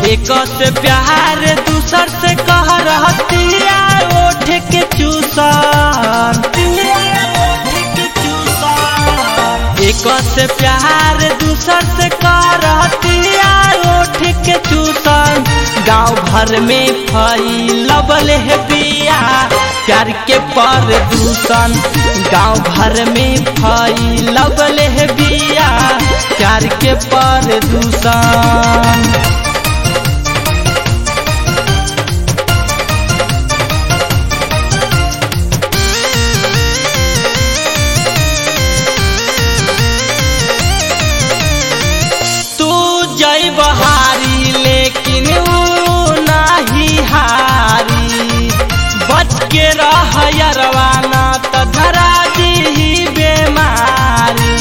एक से प्यार दूसर से कह रहतिया ओठ के चूसन एक से प्यार दूसर से कह रहतिया ओठ के चूसन गांव भर में फैलबल है बिया प्यार के पर दूषण गांव भर में फैलबल है बिया प्यार के पर दूषण तू जय बहारी लेकिन ऊ नाही हारी बच के रह यरवाना त धरा दी बेमारी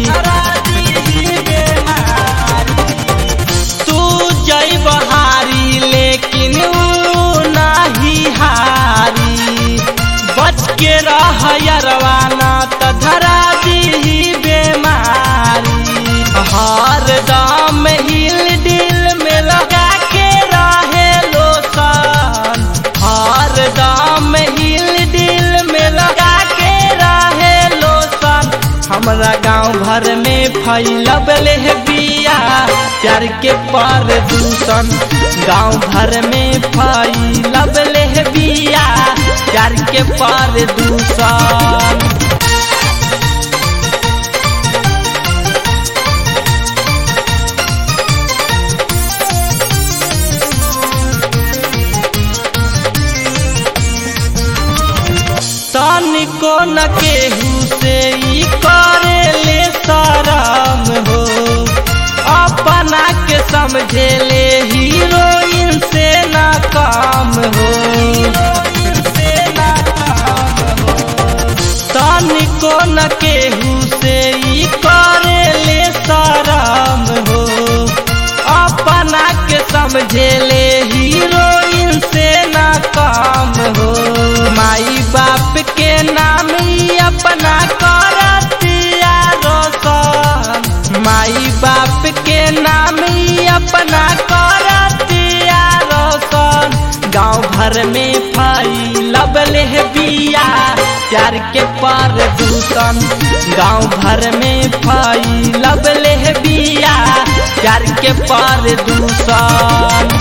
तू जय बहारी लेकिन ऊ नाही हारी बच के रह यरवाना त धरा दी बेमारी हर दाम हिल दिल में लगा के रहे लोसन हर दाम हिल दिल में लगा के रहे लोसन हमरा गांव भर में फैलबल है बिया प्यार के पर दूषण गांव भर में फैलबल है बिया प्यार के पर दूषण तनिको न केहू से ई करे ले शरम हो अपना के समझे ले हीरोइन से ना काम हो तनिको न केहू से ई करे ले शरम हो अपना के समझे ले हीरोइन से ना काम हो माई बाप के नाम ही अपना करतिया रोशन माई बाप के नाम ही अपना करतिया रोशन गांव भर में फैलबल है बिया प्यार के पर दूषण गांव भर में फैलबल है बिया प्यार के पर दूषण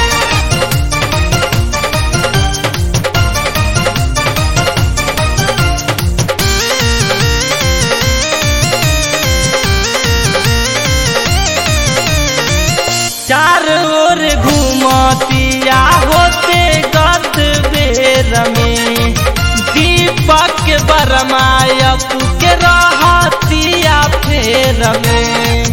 चार ओर घूमतिया होते गत बेर में दीपक बरमायप के रहतिया फेर में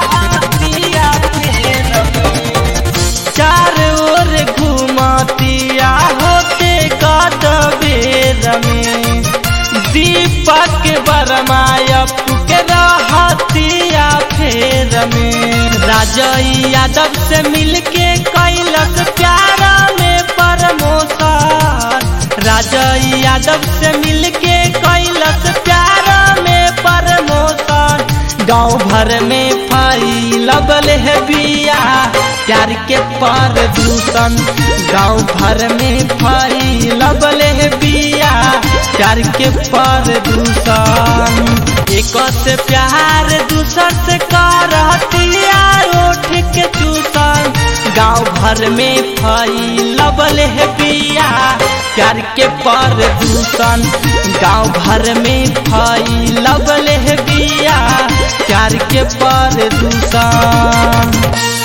चार ओर घूमतिया होते गत बेर में दीपक बरमायप के रहतिया फेर में राजय यादव से मिलके कैलस प्यारा में प्रमोशन राजय यादव से मिलके कैलस प्यारा में प्रमोशन गांव भर में फैलबल है बिया प्यार के पर दूषण गांव भर में फैलबल है बिया प्यार के पर दूषण एक से प्यार दूसर से करतिया ओठ के चूसन गांव भर में फैलबल है बिया प्यार के पर दूषण गांव भर में फैलबल है बिया प्यार के पर दूषण